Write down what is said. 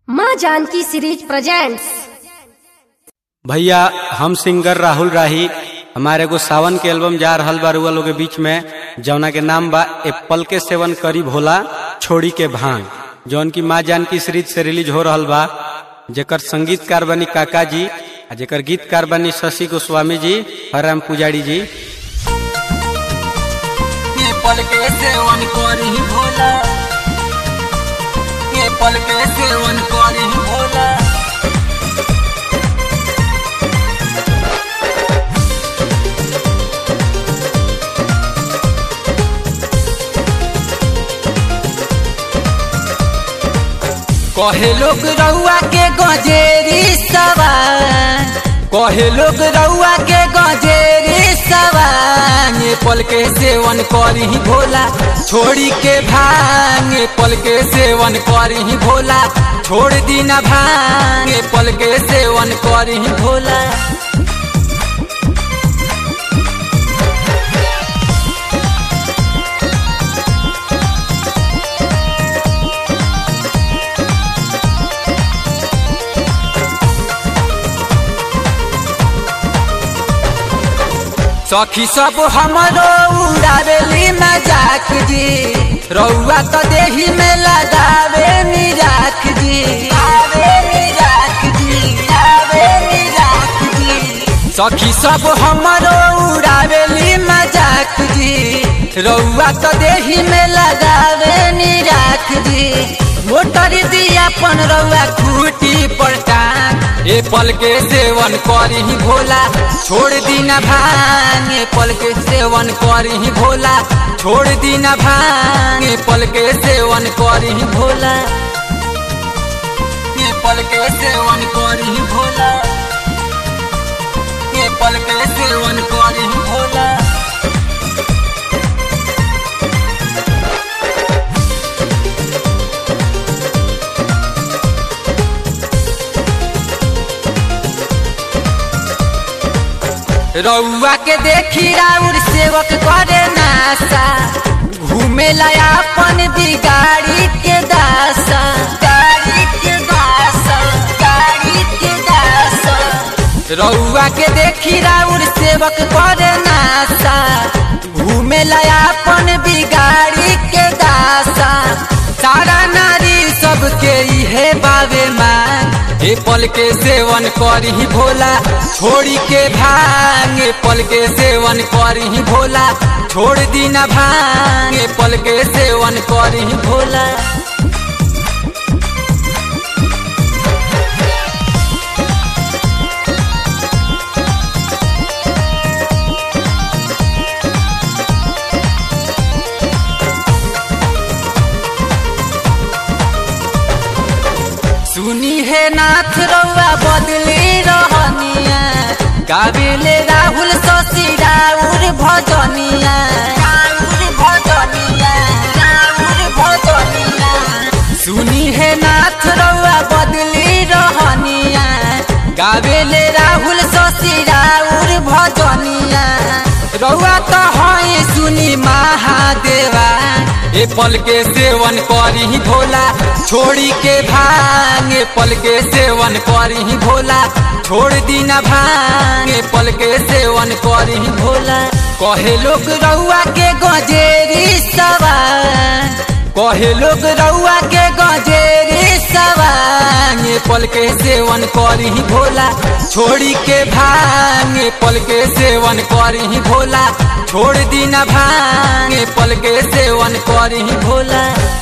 माँ Janaki series presents भैया हम सिंगर राहुल राही हमारे एगो सावन के एल्बम जा रहल बा रुआ लोग के बीच में जौना के नाम बा एप्पल के सेवन करी भोला छोड़ी के भांग जौन की माँ जानकी सीरीज से रिलीज हो रहल बा जेकर संगीतकार बनी काका जी आ जेकर गीतकार बनी शशि गोस्वामी जी हराम पुजारी जी ये पल के सेवन करी भोला ये पल के सेवन करी भोला कहे लोग रउआ के गजेरी सवान कहे लोग रउआ के गजेरी सवान ये पल के सेवन करी भोला छोड़ी के भांग ये पल के सेवन करी भोला छोड़ दी न भांग ये पल के सेवन करी भोला सखी सब हमरो उड़ावेली मजाक जी रउआ तो देही में लगावे मिजाक जी आवे मिजाक जी आवे मिजाक जी सखी सब हमरो उड़ावेली मजाक जी रउआ तो देही में लगावे निराख जी मोटर दिया अपन रउआ खूटी पर टांग ए पल के सेवन करी भोला छोड़ दी न भांग ए पल के सेवन करी भोला छोड़ दी न भांग ए पल के सेवन करी भोला ए पल के सेवन करी भोला ए पल के सेवन करी भोला रउआ के देखी राउर सेवक करे नासा घूमे लाया अपन बिगाड़ी के दासा गाड़ी के दासा गाड़ी के दासा रउआ के देखी राउर सेवक करे नासा घूमे लाया अपन बिगाड़ी के दासा सारा नारी सबके इहे बावे मांग ए पल के सेवन करी भोला छोड़ी के भांग ए पल के सेवन करी भोला छोड़ दी न भांग ए पल के सेवन करी भोला सुनी है नाथ रउआ बदली रहनिया गाबिले राहुल शशि राउर भजनिया राउर भजनिया राउर भजनिया सुनी है नाथ रउआ बदली रहनिया गाबिले राहुल शशि राउर भजनिया रउआ तो है सुनी महादेवा ए पल के सेवन करी भोला छोड़ी के भांग ए पल के सेवन करी भोला छोड़ दी न भांग ए पल के सेवन करी भोला कहे लोग रउआ के गजेरी सवान कहे लोग रउआ के गजेरी सवान ए पल के सेवन करी भोला छोड़ी के भांग ए पल के सेवन करी भोला छोड़ दी न भांग ए पल के सेवन करी भोला